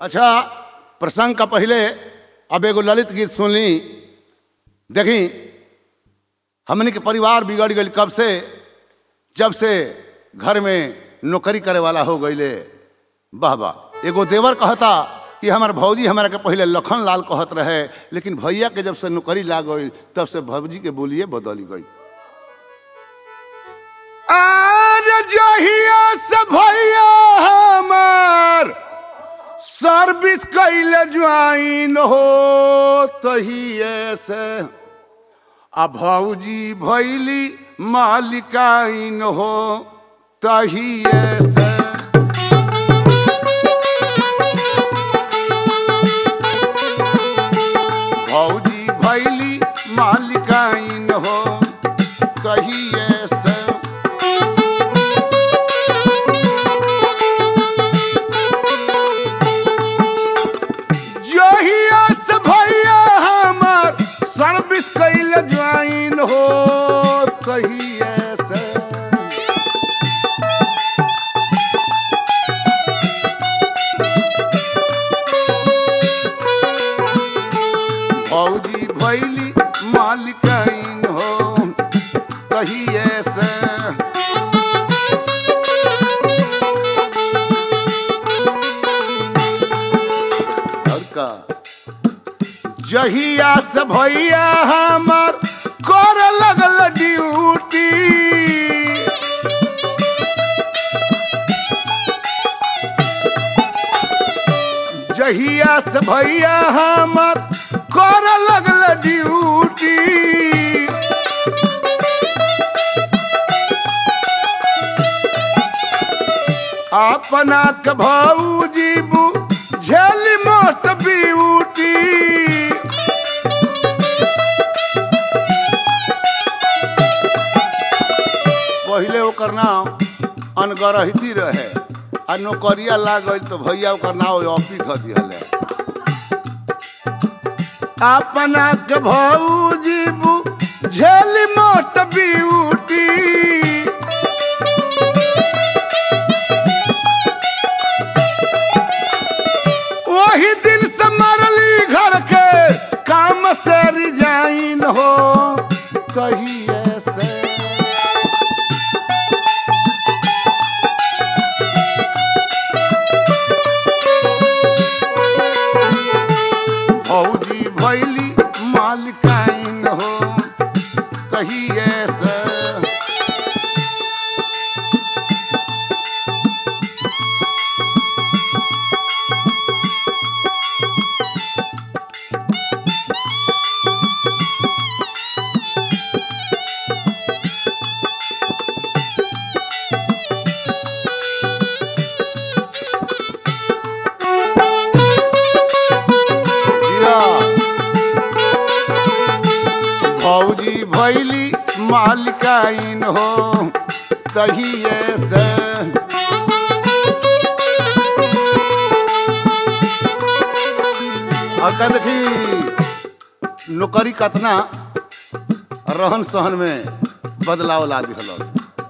अच्छा प्रसंग का पहले अब एगो ललित गीत सुनली देखी हमने के परिवार बिगड़ गई कब से जब से घर में नौकरी करे वाला हो गईले वाह वाह एगो देवर कहता कि हमार भौजी हमारा के पहले लखन लाल कहत रहे लेकिन भैया के जब से नौकरी लाग गई तब से भौजी के बोलिए बदली गई आर जहिया से भैया हमार सर्विस कैले ज्वाइन हो तहिए से आ भौजी भैली मालिकाइन हो तहिए से भौजी भैली मालिकाइन हो तहिए से जहिया से भैया हमार सर्विस कैले ज्वाइन हो कहिए से भौजी भैली मालिकाइन हो कहिए से और का जहिया से भैया हमार कर लगल ड्यूटी जहिया से भैया हमार कर लगल ड्यूटी अपना के भौजी बू झेली मोट ब्यूटी पहले ओकर नाम अनगरहिती रहे आ नौकरिया लाग गई तो भैया ओकर नाम ऑफिस ध दिहले अपना के भौजी बू झेली मोट ब्यूटी वही दिन से मरली घर के काम से रिजाइन हो कहिए से भौजी भैली मालिकाइन हो कहिए से जीरा। भौजी भैली मालिकाइन हो तहिए से और का देखी नौकरी कतना रहन सहन में बदलाव ला दिहल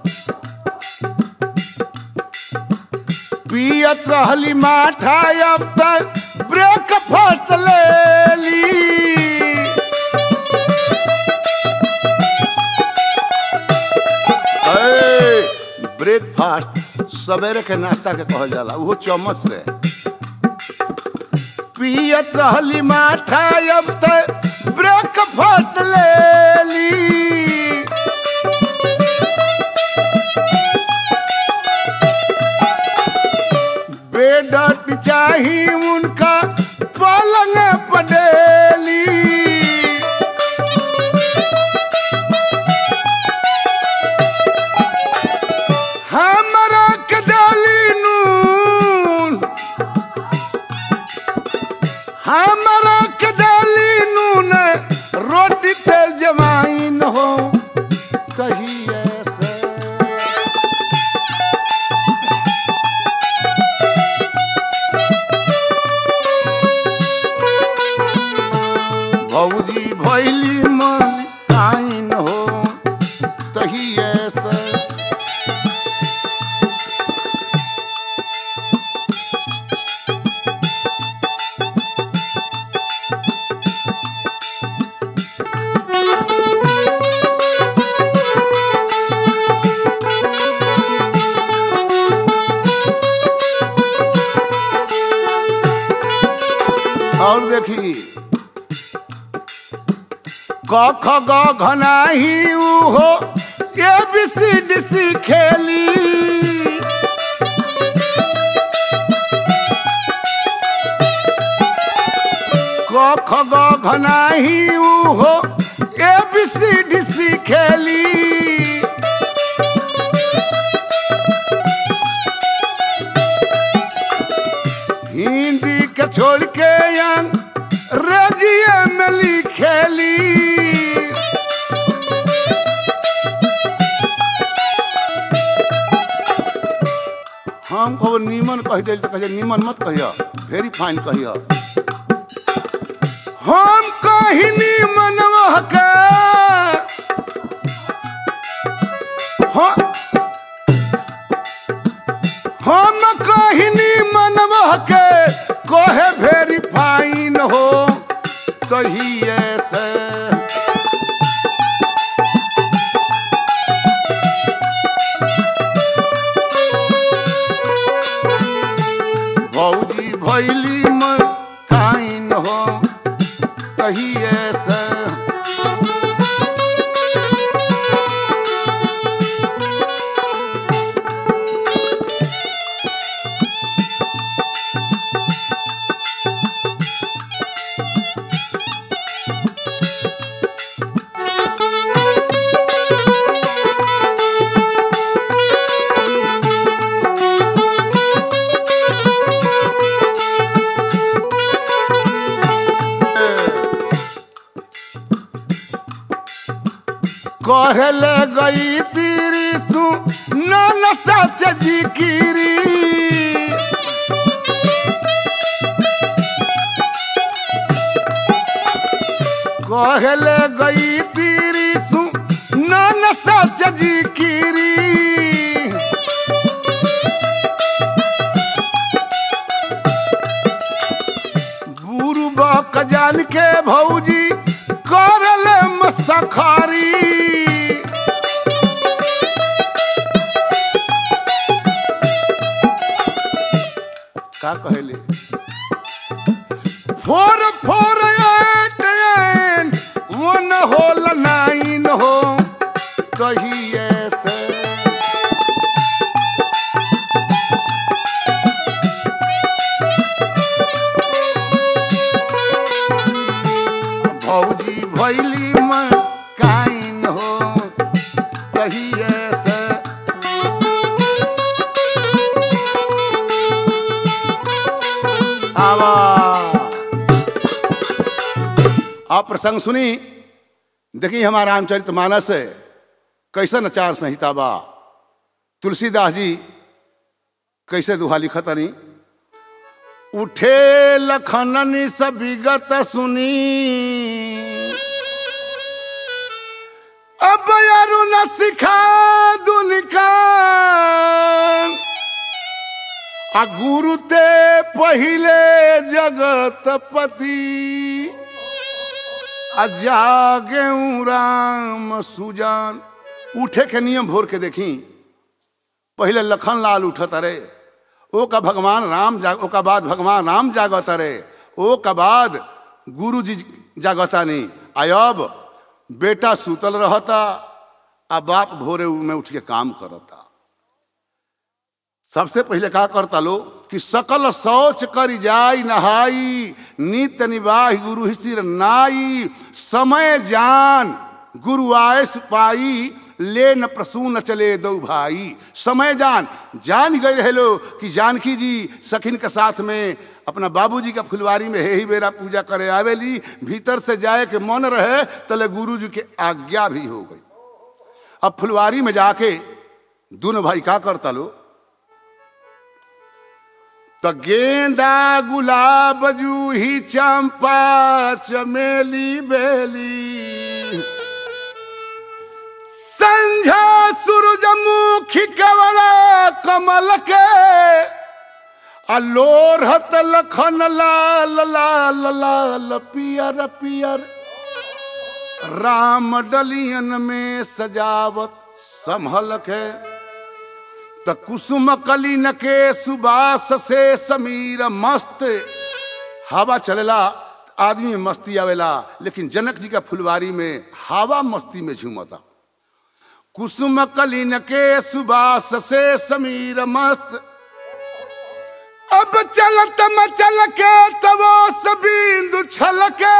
पियत रहली माठा अब तक ब्रेक फट लेली ब्रेकफास्ट सवेरे के नाश्ता के कहल जाला उहो चम्मच से पियत रहली माठा अब तक ब्रेक फट लेली बेडट चाही उनका पलंग पडेली हमरा के डाली नून हमरा के डाली नून रोटी तेल जमाइन हो कहिए से भौजी भैली मन आइन हो तहिए से और देखी क ख ग घनाही हो A B C D C खेली क ख ग घनाही हो A B C D C खेली हिंदी के छोड़ के अंग्रेजिए में लिखेली हम कहो नीमन कह दिल तो कहिए नीमन मत कहिए वेरी फाइन कहिए हम कही नीमन के हाँ हम कहनी मनवा के कोहे वेरी फाइन हो तही ऐसे भौजी भैली में काइन हो तही ऐसे कहले गई तीरी तू नाना सच जी कीरी कहले गई तीरी तू नाना सच जी कीरी गुरु बक जान के भौजी करले मसखारी का कहले फोर फोर एट एट वन होल नाइन हो कही ऐसे भौजी भैली में काइन हो कही ऐसे आवा आप प्रसंग सुनी देखिए हमारा रामचरित मानस है कैसन आचार संहिता बा तुलसीदास जी कैसे दुहा लिखतनी उठे लखननी सब विगत सुनी अब अरुण सिखा दुनिका आ गुरु ते पहिले जगतपति आ जागे राम सुजान उठे के नियम भोर के देखी पहले लखन लाल उठत रे ओ का भगवान राम जाग ओ का बाद भगवान राम जागत रे ओ का बाद गुरु जी जागता नहीं आयब बेटा सुतल रहता आ बाप भोरे में उठ के काम करता सबसे पहले का करता लो कि सकल शौच कर जाई नहाई नित्य निवाही गुरु ही सिर नाई समय जान गुरु आयस पाई ले न प्रसू न चले दो भाई समय जान जान गए रहे लो कि जानकी जी सखिन के साथ में अपना बाबूजी का फुलवारी में हे ही बेरा पूजा करे आवेली भीतर से जाए के मन रहे तले गुरु जी के आज्ञा भी हो गई अब फुलवारी में जाके दोनों भाई का करता लो तो गेंदा गुलाब जूही चंपा चमेली बेली संझा सूरजमुखी कवला कमल के अलोरहत लखन लाल लाल लाल पियर पियर राम डलियन में सजावत संभल के त कुसुम कलिन के सुबास से समीर मस्त हवा चलेला आदमी में मस्ती आवेला लेकिन जनक जी का फुलवारी में हवा मस्ती में झूमता कुसुम कलिन के सुबास से समीर मस्त अब चलत मचल के तवो सबिंदु छलके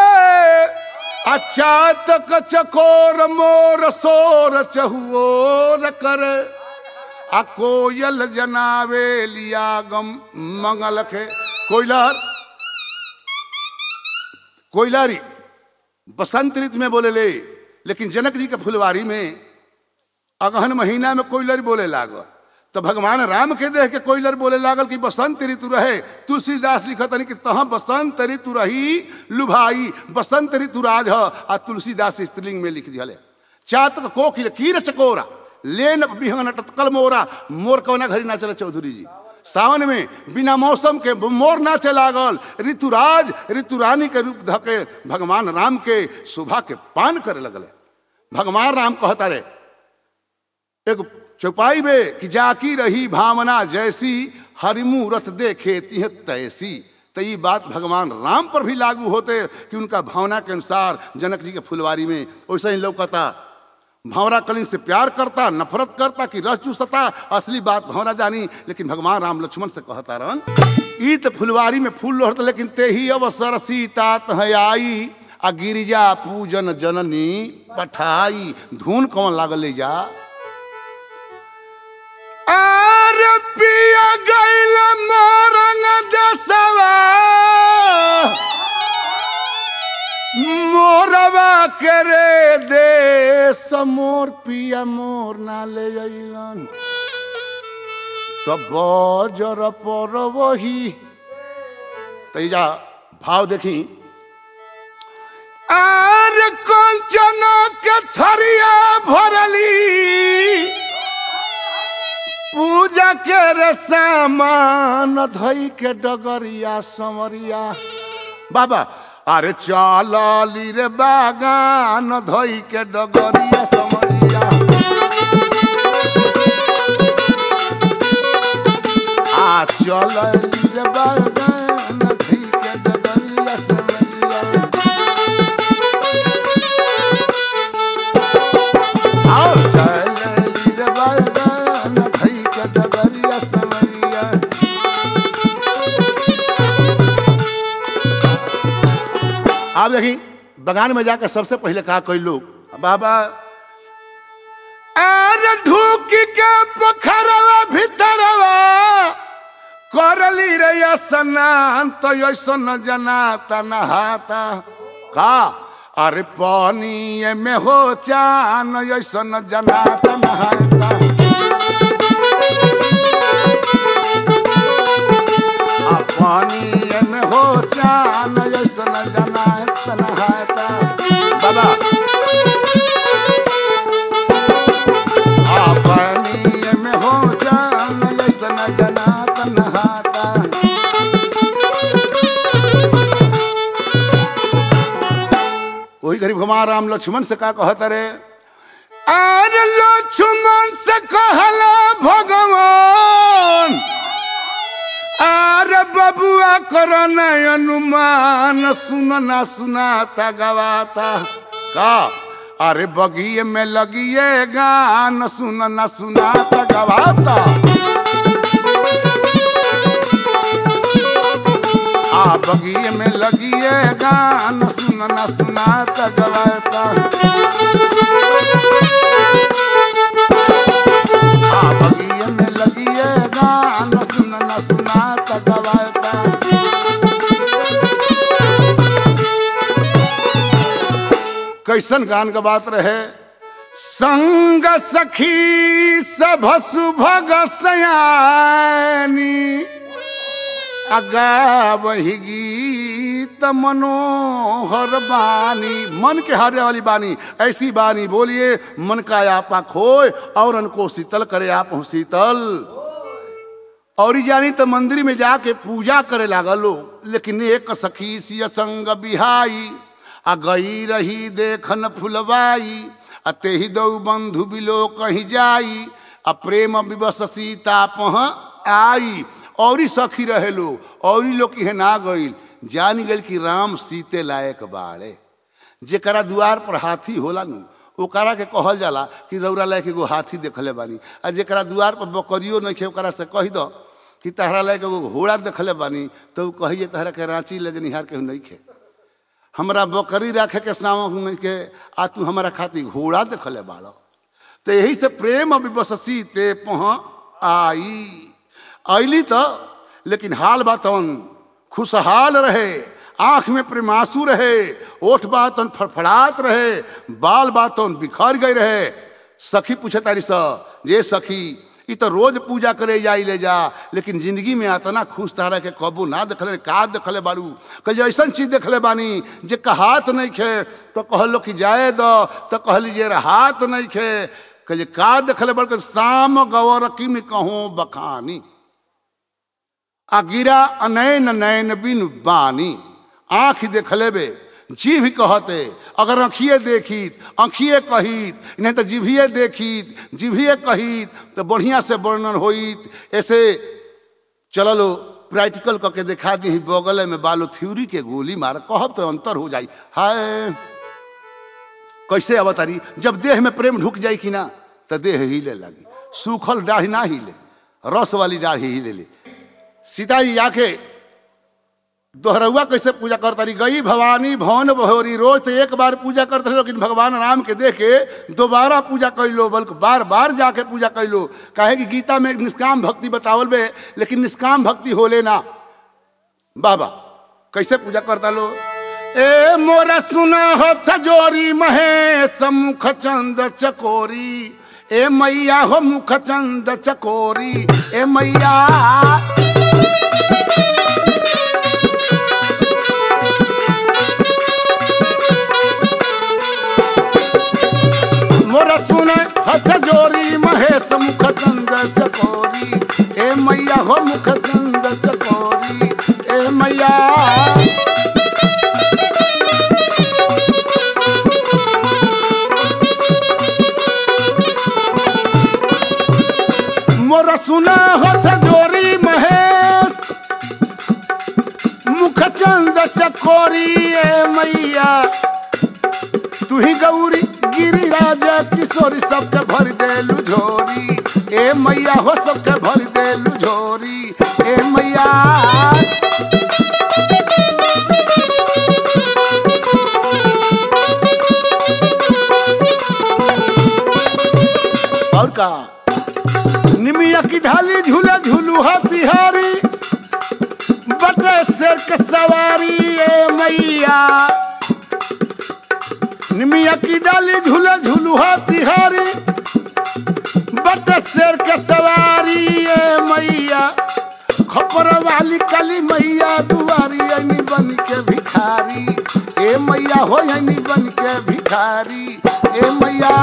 अचातक चकोर मोर सोर चहुओर करे आ कोयल जनावे लिया गम मंगल के कोयलर कोयलारी बसंत ऋतु में बोले ले लेकिन जनक जी के फुलवारी में अगहन महीना में कोयलर बोले लागल तो भगवान राम के देख के कोयलर बोले लागल कि बसंत ऋतु रहे तुलसीदास लिखत कि तह बसंत ऋतु रही लुभाई बसंत ऋतु राज ह आ तुलसीदास स्त्रीलिंग में लिख दिया चातक कोकिल कीर चकोरा लेन बिहंगन टतकल मोरा मोर कौना घड़ी ना चले चौधरी जी सावन में बिना मौसम के मोर नाचे लागल ऋतुराज ऋतुरानी के रूप धके भगवान राम के शोभा के पान करे लगले भगवान राम कहता रे एक चौपाई में कि जाकी रही भावना जैसी हरिमूरत देखे तिह तैसी तो ये बात भगवान राम पर भी लागू होते कि उनका भावना के अनुसार जनक जी के फुलवारी में वैसे ही लौकता भंवरा कलिन से प्यार करता नफरत करता कि रस चूसता असली बात भंवरा जानी लेकिन भगवान राम लक्ष्मण से कहता रहन ई तो फुलवारी में फूल लोहरत लेकिन ते ही अवसर सीता आई आ गिरिजा पूजन जननी पठाई धुन कौन लागल ले जा आर पिया गैल मोरंग दसवा मोरवा करे दे समोर पिया मोर ना ले अइलन तब जर पर वही तैजा भाव देखी आर कंचन के थरिया भरली पूजा के रे सामान धई के डगरिया समरिया बाबा अरे चलली रे बागान धई के डगरिया समरिया आ चलली रे बागान धई के डगरिया समरिया आओ चलली रे बागान धई के डगरिया समरिया आप देखी बगान में जाकर सबसे पहले कहा कोई लोग बाबा आर ढूक के पोखरवा भीतरवा करली रे स्नान तो ऐसा न जनाता नहाता का अरे पानी में हो चान ऐसा न जनाता नहाता आ पानी में हो चान ऐसा न जनाता नहाता बाबा आ पानी में हो चान ऐसा न जनाता नहाता वही गरीब भगवान राम लक्ष्मण से का कहत रे आर लक्ष्मण से कहला भगवान आर बबुआ करन अनुमान सुनना सुनाता गवाता का अरे बगिए में लगिए गान सुनना सुनाता गवाता आ बगिए में लगिए गान सुनना सुनाता गवाता आ बगिए में लगिए गान सुनना सुनाता गवाता कैसन गान का बात रहे संग सखी सभ सुभग सयानी अगा वही गीत मनोहर बानी मन के हारे वाली बानी ऐसी बानी बोलिए मन का आपा खोए और उनको शीतल करे आप हूँ शीतल और जानी तो मंदिर में जाके पूजा करे लागल लोग लेकिन एक सखी सिय संग बिहाई आ गई रही देखन फुलवाई आ तेही दौ बंधु बिलो कहीं जाई आ प्रेम विवश सीता पह आई औरी सखी रहे लोग औरी लोग की ना गईल जान गल कि राम सीते लायक बाड़े जेकरा दुआर पर हाथी होला नु ओकरा के कहल जाला कि रौरा लायक एगो हाथी देखले बानी आ जेकरा दुआर पर बकरियो नहीं ओकरा से कह दो कि तहरा लायक एगो घोड़ा देखले बानी तो ऊ कही जे तहरा के रांची ले जनिहार के नहीं खे हमरा बकरी रखे के सामक नहीं के आ तू हमरा खातिर घोड़ा देखले बाड़ो तो यही से प्रेम विवशसी ते पह आई अली तो लेकिन हाल बातन खुशहाल रहे आंख में प्रेमासू रहे ओठ बातन फड़फड़ात रहे बाल बातन बिखर गए रहे सखी पूछे तारी स जे सखी ई तो रोज पूजा करे जाई ले जा लेकिन जिंदगी में इतना खुश तारा के कबू ना देखले का देखले बारू कल ऐसा चीज देखले बानी जे कहात नहीं खे तो कहलो कि जाए दो तो कहली जे हाथ नहीं खे कहे का देखले बल्कि शाम गौरकी में कहूँ बखानी आ गिरा अनैन नैन बिन बानी आँख देखले बे जीभ कहते अगर आँखिए देखीत आँखिए कहित नहीं तो जिभिए देखीत जिभिए कहित तो बढ़िया से वर्णन होइत ऐसे चललो प्रैक्टिकल करके दिखा दी बगल में बालो थ्योरी के गोली मार कहब तो अंतर हो जाई हाय कैसे अवतारी जब देह में प्रेम ढुक जाई कि ना तो देह हिले लगी सूखल दाढ़ी ना हिले रस वाली दाढ़ी हिले ले सीता जी जाके दोहरउआ कैसे पूजा करता रही गई भवानी भवन बहोरी रोज तो एक बार पूजा करते रहे लेकिन भगवान राम के देख के दोबारा पूजा कैलो बल्कि बार बार जाके पूजा कैलो काहे कि गीता में निष्काम भक्ति बतावल बे लेकिन निष्काम भक्ति होले ना बाबा कैसे पूजा करता लो ए मोरा सुना हो सजोरी महेश मुख चंद चकोरी ए मैया हो मुख चंद चकोरी ए मैया मोरा सुने हथ जोरी महेश मुख चंद चकोरी ए मैया हो मुख चंद चकोरी ए मैया मोरा सुना हथ जोरी महेश मुख चंद चकोरी ए मैया तू ही गौरी गिरी राजा किशोरी सबके भर देलू झोरी ए मैया हो सबके भर देलू झोरी ए मैया और का निमिया की ढाली झूला झूलू हाथी बटे शेर के सवारी ए मैया निमिया की डाली झूले झूलुहा तिहारी बट शेर के सवारी ए मैया खपर वाली काली मैया दुआरी अनी बन के भिखारी ए मैया हो अनी बन के भिखारी ए मैया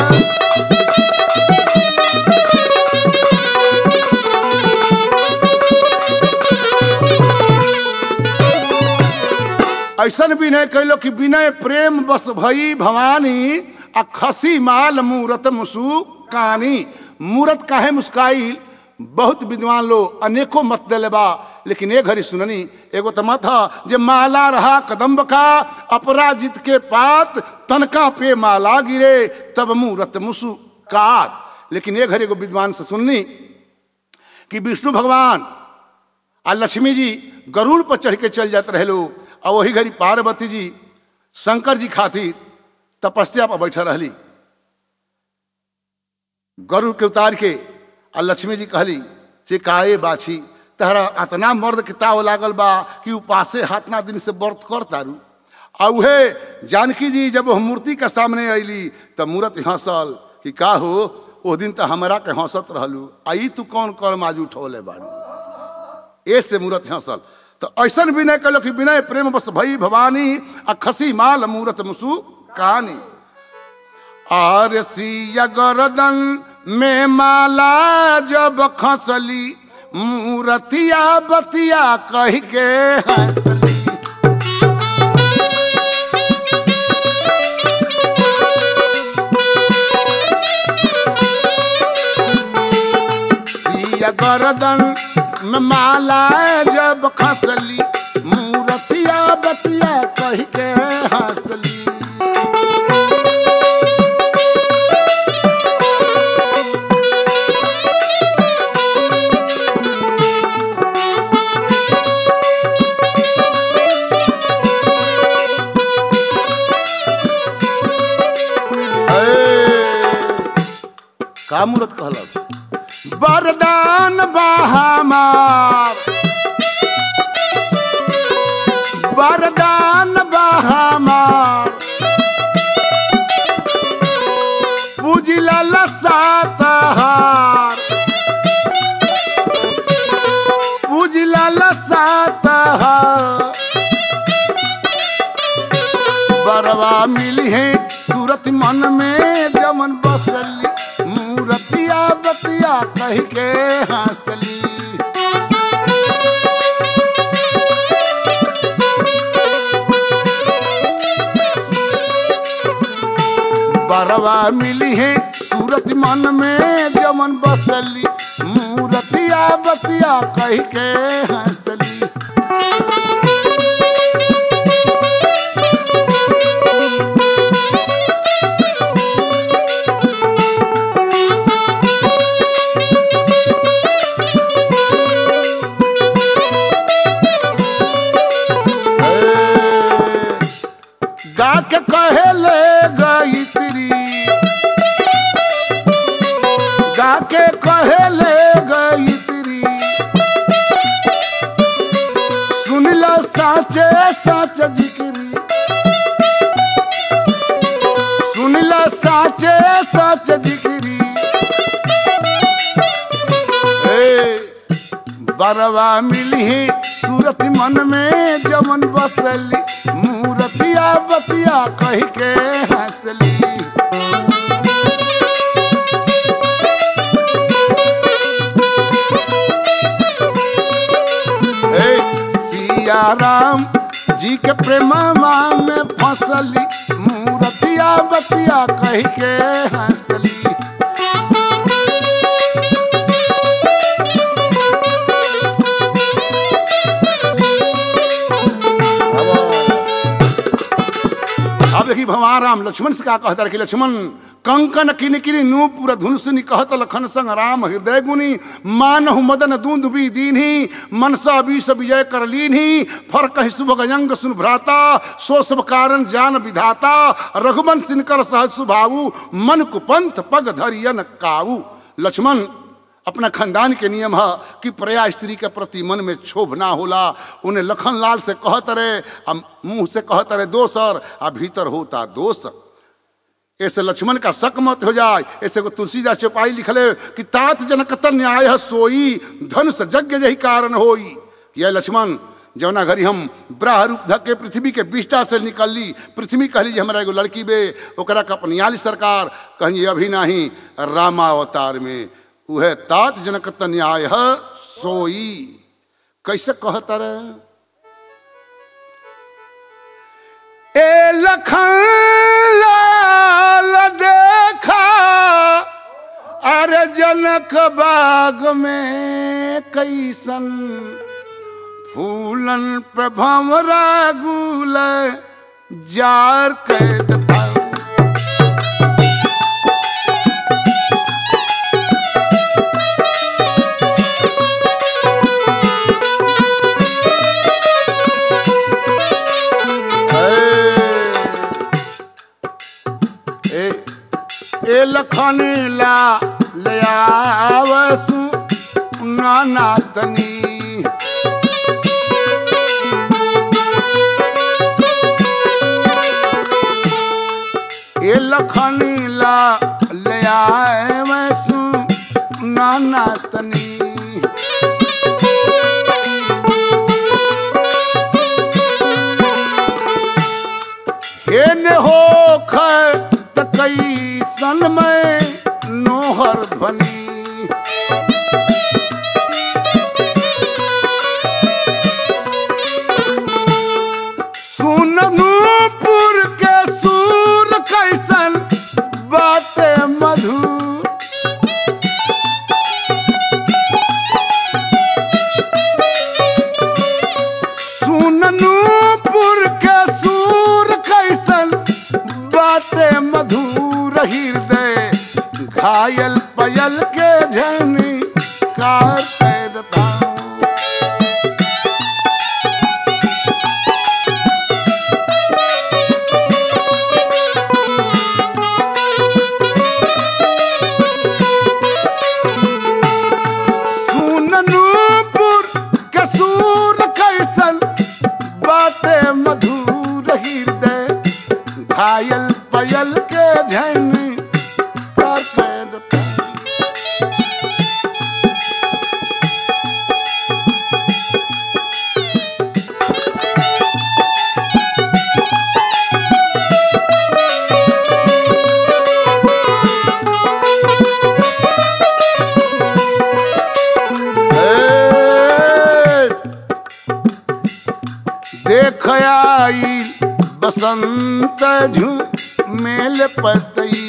ऐसन विनय कैलो कि विनय प्रेम बस भई भवानी आ खसी माल मूरत मुसु कानी मूरत काहे मुस्काइल बहुत विद्वान लोग अनेकों मत दिले बा लेकिन एक घड़ी सुननी एगो तो मत ह जे माला रहा कदम्ब का अपराजित के पात तनका पे माला गिरे तब मूरत मुसुकात लेकिन एक घड़ी एगो विद्वान से सुननी कि विष्णु भगवान आ लक्ष्मी जी गरुड़ पर चढ़ के चल जाते रहे लोग और वही घड़ी पार्वती जी शंकर जी खातिर तपस्या पर बैठा रहली गरुड़ के उतार के आ लक्ष्मी जी कहली जे काए बाछी तहरा अतना मर्द के ताव लागल बा कि उपासे हाथना दिन से व्रत कर तारू आ उहे जानकी जी जब वो मूर्ति के सामने अली तब मूर्त हंसल कि का हो ओ दिन तो हमरा के हंसत रहलू आई तू कौन कर्म आज उठौले बारू ए से मूर्त हंसल तो ऐसा विनय कलो कि विनय प्रेम बस भई भवानी आ खसी माल मूरत मुसु कहानी आर सिया गर्दन में माला जब खसली मूरतिया बतिया कह के हंसली सिया गर्दन में माला जब खसली मूरति बड़ा मूर्त कहलस वरदान बहामार वरदान बहामार पूजिला लसातहार पूजिला लसातहार बरवा मिली है सूरत मन में जमन बसली मूरतिया बतिया कह के हंसली बरवा मिली है सूरत मन में जमन बसली मूरतिया बतिया कह के हंसली गा के कहे ले गई तिरी गा के कहे ले गई तिरी सुन लो साचे साच जिक्री सुन लो साचे साच जिक्री ए, बरवा मिली है सूरत मन में जमन बसली मूरतिया बतिया कह के हंसली ए, सिया राम जी के प्रेमवा में फंसली मूरतिया बतिया कह के हंसली अब देखी भगवान राम लक्ष्मण से का कहता रहे कि लक्ष्मण कंकन किन किन नूपुर धुनसुनी कहत लखन संग राम हृदय गुनी मानहु मदन दूंद भी दीन्ही मनसा बीस विजय कर लीन्ही फर कहि शुभ गजंग सुन भ्राता सो सब कारण जान विधाता रघुवन सिनकर सहज सुभाऊ मन कुपंथ पग धरियन काऊ लक्ष्मण अपना खानदान के नियम है कि प्रया स्त्री के प्रति मन में क्षोभ ना होला उन्हें लखन लाल से कहत रहे आ मुंह से कहत रहे दोसर आ भीतर होता दोष ऐसे लक्ष्मण का शक मत हो जाए ऐसे को तुलसीदास चौपाई लिखले कि तात जनक न्याय है सोई धन से यज्ञ यही कारण होई यह लक्ष्मण जौना घड़ी हम ब्राह रूप धक के पृथ्वी के बिष्टा से निकलली पृथ्वी कहली जे हमारा एगो लड़की बे ओकरा का अपनियाली सरकार कहीं अभी नहीं रामावतार में उहे तात जनक न्याय है सोई कैसे कहता रहे ए लखन लाल देखा अरे जनक बाग में कैसन फूलन पे भमरा गुल जार कैद पाऊ ए ए लखन ला ले आवसु नाना तनी ए लखन ला ले आवसु नाना तनी एने हो त कई सन में नोहर ध्वनि सुननूपुर के सूर कैसन बाटे मधुर सुननूपुर के सूर कैसन बाटे मधुर हृदय घायल पयल के झनी कार पैरता मधुर हृदय घायल पयल के झन कर पैदता ए, देख आई बसंत झूमेल पतई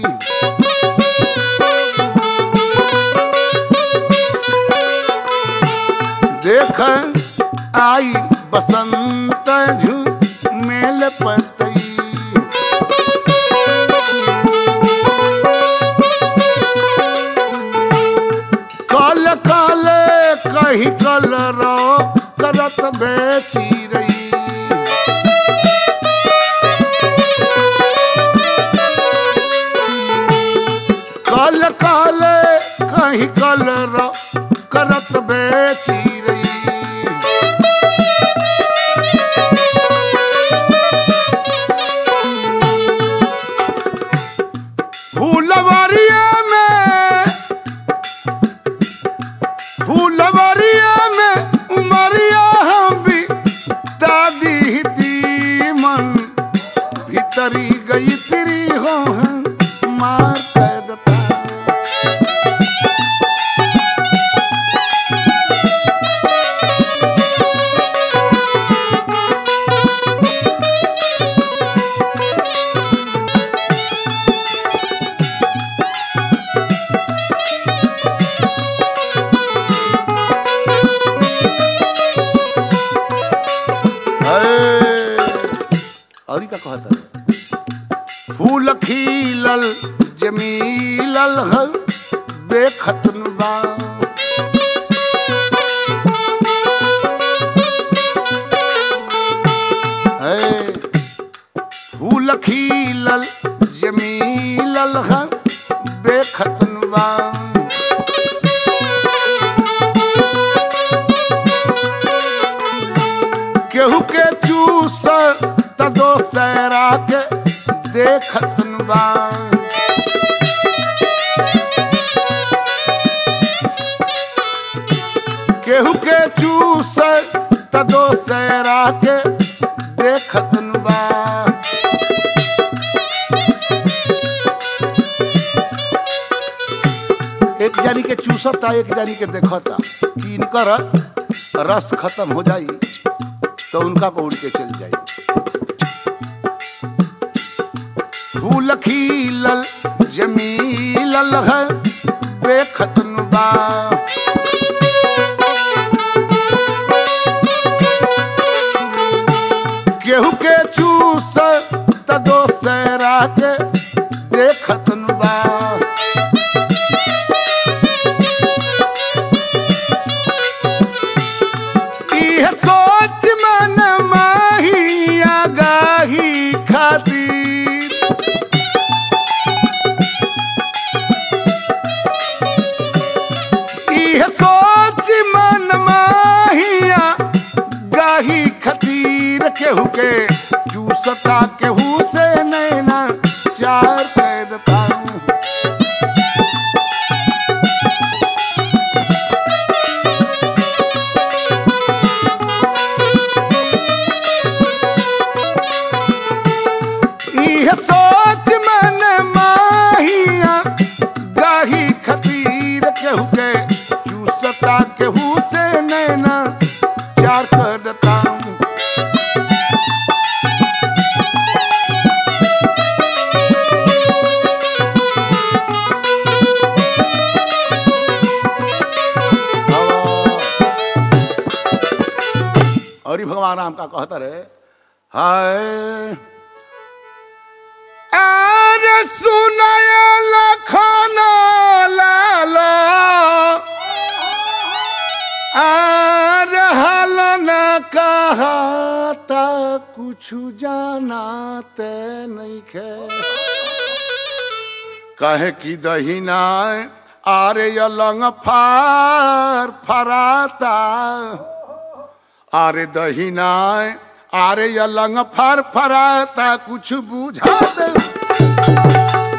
देख आई बसंत झूमेल पतई कल कल कही कल रो करत बेची रही कल कल कही कल रो करत बेची रही फूलवरिया में फूलवरिया में उमरिया हम भी दादी दी मन भीतरी गई तेरी हो हम मार पैदता और का कहता है फूल खिलल जमीलल ह बेखतन बा है, फूल खिलल जमीलल ह बेखतन बा केहू के चूस त दोसरा के देखतन बा केहू के चूस त दोसरा के देखतन बा एक जानी के चूसता एक जानी के देखता कि इनकर रस खत्म हो जाई तो उनका पर उड़ के चल जाई फूल खिलल जमीलल है बेखतन बा केहू के चूस त दोसरा के देखतन बा इह सोच मन माहिया गाही खातिर इह सोच मन माहिया गाही खतीर केहू के चूसता केहू से नैना चार पैदता इह सोच मन माहिया गाही खतीर केहू के चूसता केहू से नैना चार करता और ही भगवान राम का कहता रहे हाय अरे सुनय लखन लाला अरे हल न कहता कुछ जानाते नहीं खे कहे कि दहिना आरे अलंग फार फराता आरे दहिना अरे ये लंग फर फराता कुछ बुझा दे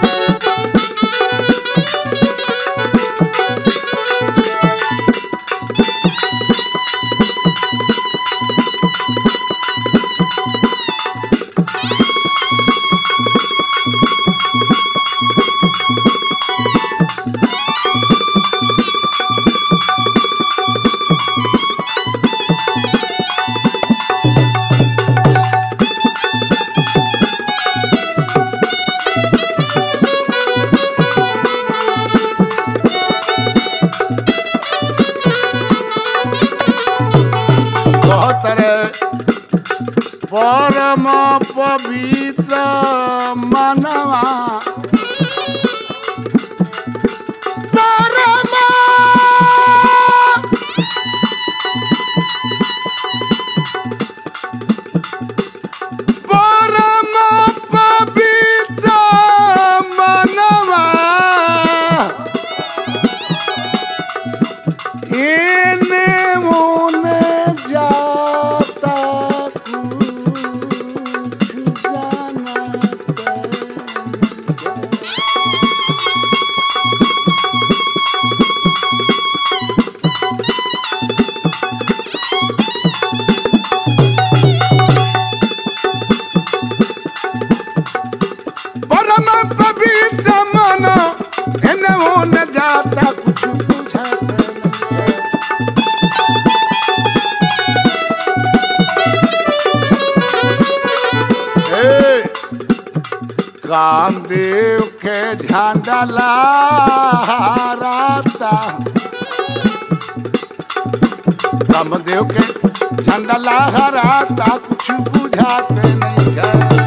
कहतरे परम पवित्र मनवा परम परम पवित्र मनवा इने मोने जाता कुछ जाना परम पवित्र मन इने मोने जाता कुछ बुझाता नहीं ए, कामदेव के ध्यान डाला राता कामदेव के झंडा लहराता कुछ बुझाते नहीं है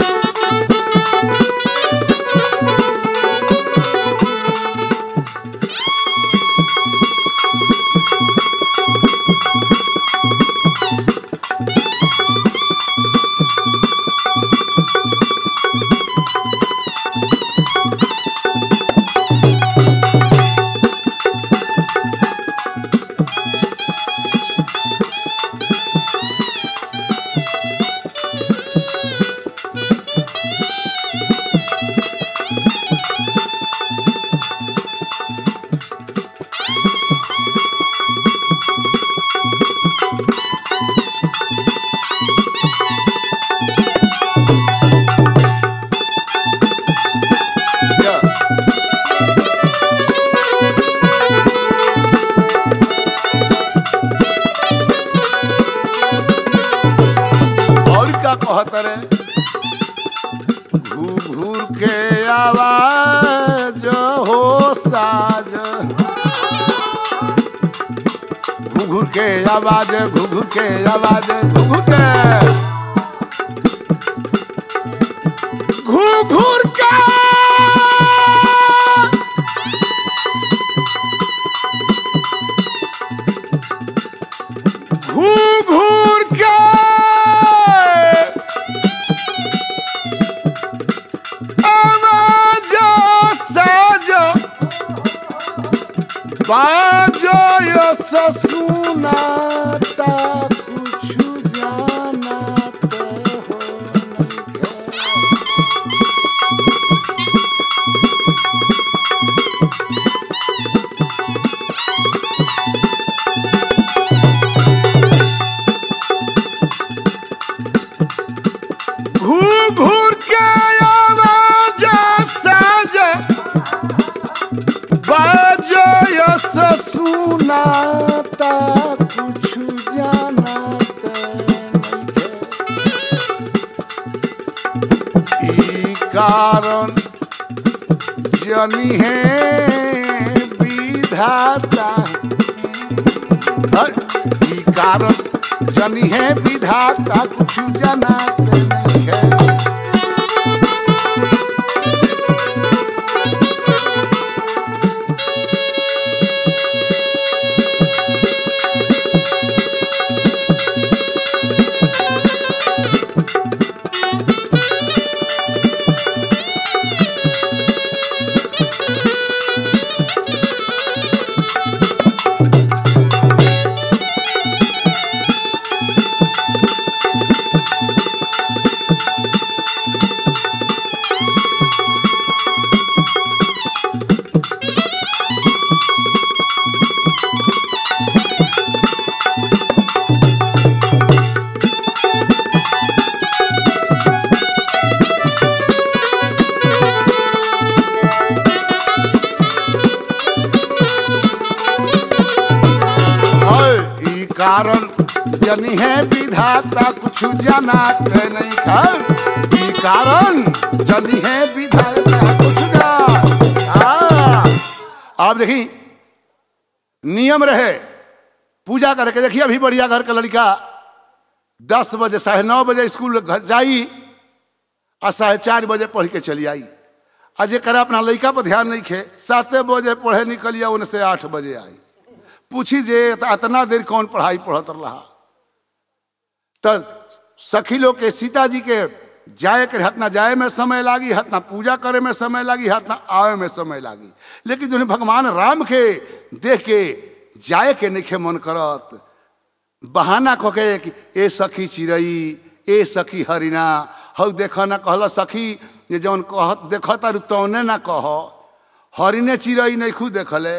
और क्या कहत रे घूर घूर के आवाज हो साज घुघुर के आवाज घुघुर के आवाज घुघुर के घुघुर के घूर के आवाज साज बाजो यो ससुनाता कुछ जानते हो नहीं घूर घूर के आवाज साज बाजो यस सुनाता कुछ जानते नहीं ई कारण जनी है विधाता है, ई कारण जनी है विधाता कुछ जनाते नहीं है जनी है विधाता कुछ जनात नहीं कर ई कारण जनी है विधाता कुछ जा आप देखी नियम रहे पूजा करके देखिए अभी बढ़िया घर का लड़का दस बजे साढ़े नौ बजे स्कूल घर जाई और साढ़े चार बजे पढ़ के चली आई आ जरा अपना लड़का पर ध्यान नहीं खे साते बजे पढ़े निकलिया उन से आठ बजे आई पूछी जे त इतना देर कौन पढ़ाई पढ़त रहा तो सखी लोग के सीता जी के जाए के हतना जाए में समय लागी हतना पूजा करे में समय लागी हतना आवे में समय लागी लेकिन जो भगवान राम के देख के जाए के नहीं मन करत बहाना कह के कि ए सखी चिड़ई ए सखी हरिना हौ देख ना कहल सखी ये जौन कह देख तारू तौने ना कह हरिने चिड़ई नहीं खुद देखले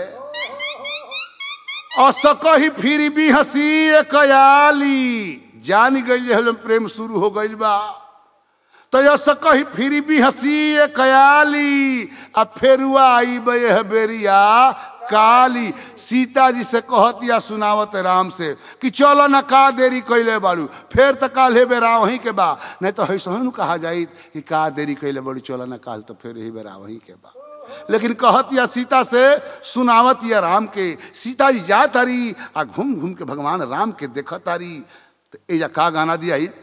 असकही फिर भी हंसी कयाली जान गई हल प्रेम शुरू हो गई बा तो असकही फिर भी हंसी कयाली आ फेरुआ आई बे बेरिया काली सीता जी से कहतिया सुनावत राम से कि चलो ना का देरी कैले बाड़ू फिर तो काल बेरा वहीं के बा नहीं तो ऐसा कहा जाई कि का देरी कैले बाड़ू चलो ना काल तो फिर ही बेरा वहीं के बा लेकिन कहतिया सीता से सुनावतिया राम के सीता जी जा तारी आ घूम घूम के भगवान राम के देख तारी तो एजा का गाना दिया ही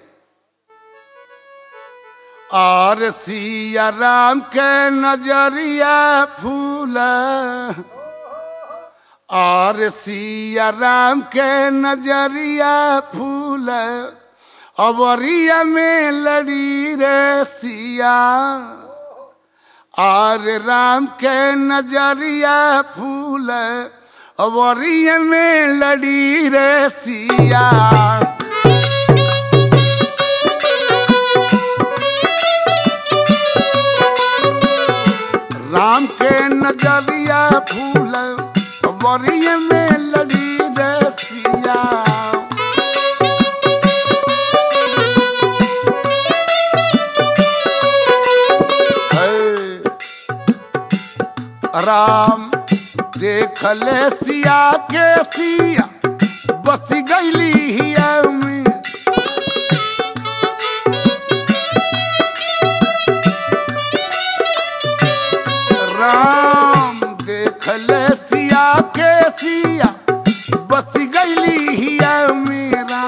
और सिया राम के नजरिया फूला और सिया राम के नजरिया फूल अवरिया में लड़ी रे सिया और राम के नजरिया फूल अवरिया में लड़ी रे सिया राम के नजरिया फूल वरिय में लड़ी रसिया राम देख ले सिया के सिया बस गईली हिया में राम देख ले सिया के सिया बस गईली हिया मेरा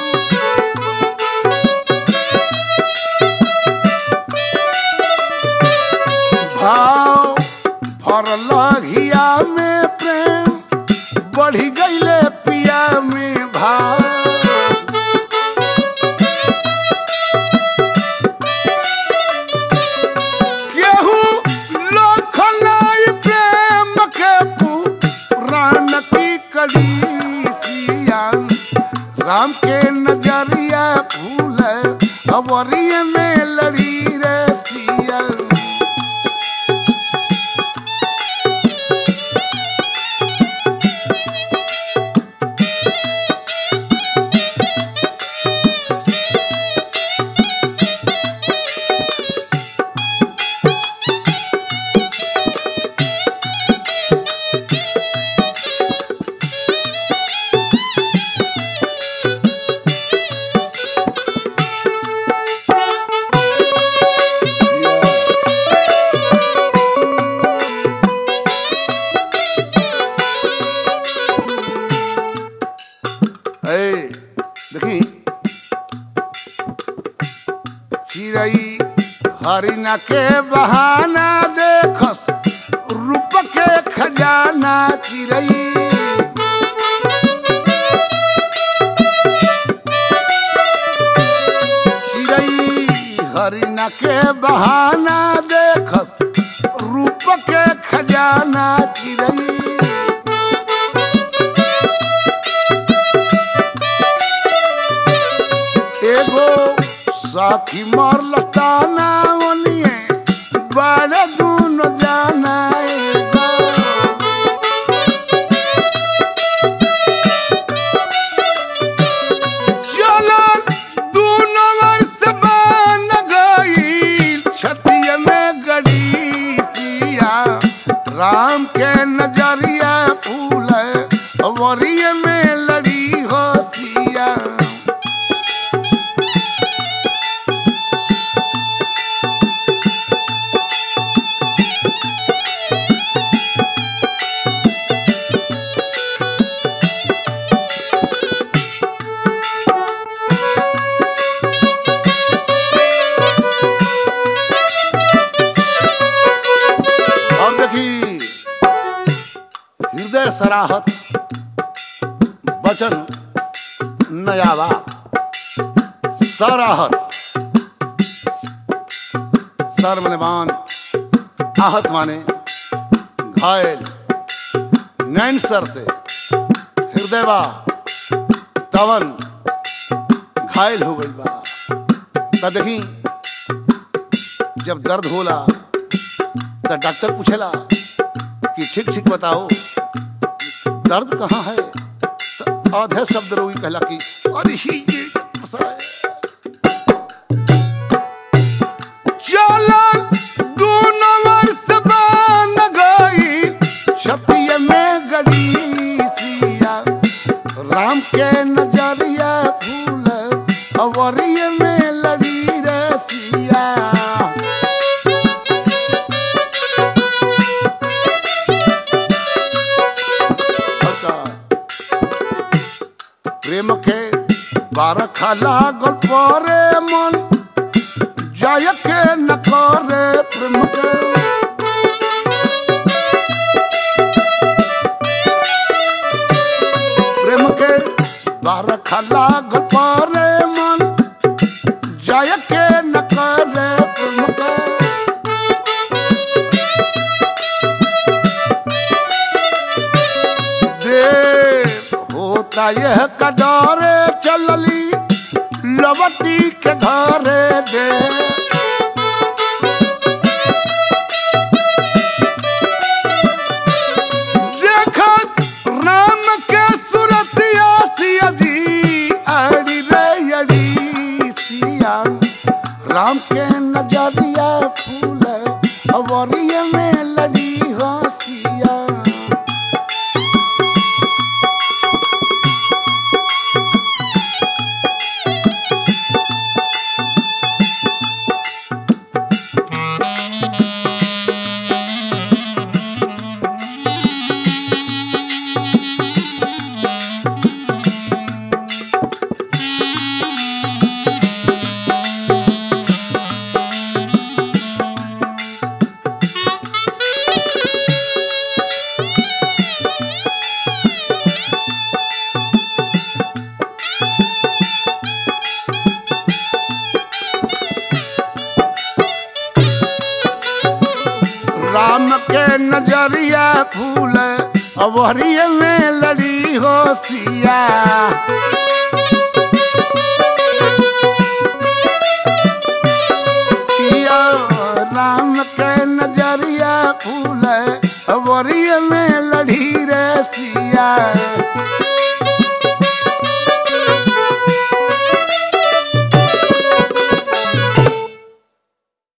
भाव भरल हिया में प्रेम बढ़ी गईले पिया में भाव केहू लखलाई प्रेम के पुराण की कड़ी सिया राम के नजरिया फूल अवरिय में लड़ी रे सिया ए, देखी चिड़ई हरिना के बहाना देखस रूप के खजाना चिड़ई चिड़ई हरिना के बहाना देखस रूप के खजाना चिड़ई एगो साखी मर लताना ओनिए बाले दून जाना एगो चलो दूनो वर्ष बांध गई छतिया में गड़ी सिया राम के नजरिया फूल वरिय में लड़ी हो सिया सराहत वचन नयावा सराहत सर मने मान आहत माने घायल नैन सर से हृदय बा तवन घायल हो गई बा त देखी जब दर्द होला तो डॉक्टर पूछेला कि ठीक ठीक बताओ दर्द कहाँ है तो आधे शब्द रोगी कहला कि अरे ही ये फंसा है। चलल दोनों वर्ष बान गई छतिये में गड़ी सिया राम के नजरिया फूल अवरिये में लड़ी रे सिया प्रेम के बारह खाला गल्परे मन जय के न करे प्रेम के प्रेम के बारह खाला गल्परे मन जय के न करे प्रेम के देर होता यह कडारे चलली लवटी के घरे दे देखत राम के सुरतिया सिया जी अड़ी रे अड़ी सिया राम के नजरिया फूल अवरिया में लड़ी हो सिया राम के नजरिया फूल अवरिये में लड़ी हो सिया सिया राम के नजरिया फूल अवरिये में लड़ी रे सिया